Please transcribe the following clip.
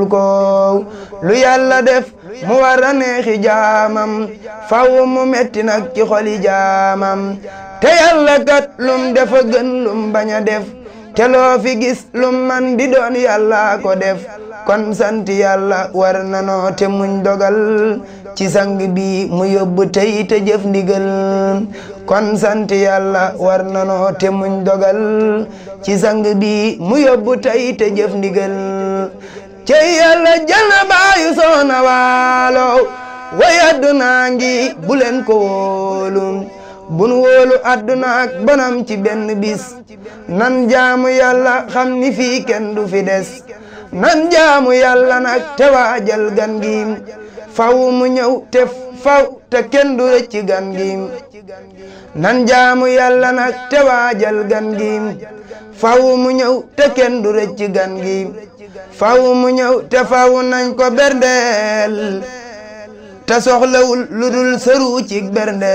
ko lu yàlla def mu war a neexi jaamam faw mu metti nag ci xoli jaamam te yàlla kat lum defa gën lum bañ a def te loo fi gis lum man di doon yàlla ko def kon sant yàlla war nanoo te muñ dogal ci sang bi mu yóbbu tey te jëf ndigal kon sant yàlla war nanoo te muñ dogal ci sang bi mu yóbbu tey te jëf ndigal cey yàlla jël na baayu soona waalo way adduna ngi bu leen ko wóolu bun wóolu adduna ak bonam ci benn bis nan jaamu yàlla xam ni fii kenn du fi des nan jaamu yàlla nag te waajal gan gi faw mu ñëw te faw te kenn du rëcc gan gi nan jaamu yàlla nag te waajal gan gi faw mu ñëw te kenn du rëcc gan gi faw mu ñëw te faw nañ ko berndeel te soxlawul lu dul sëru ci berndeel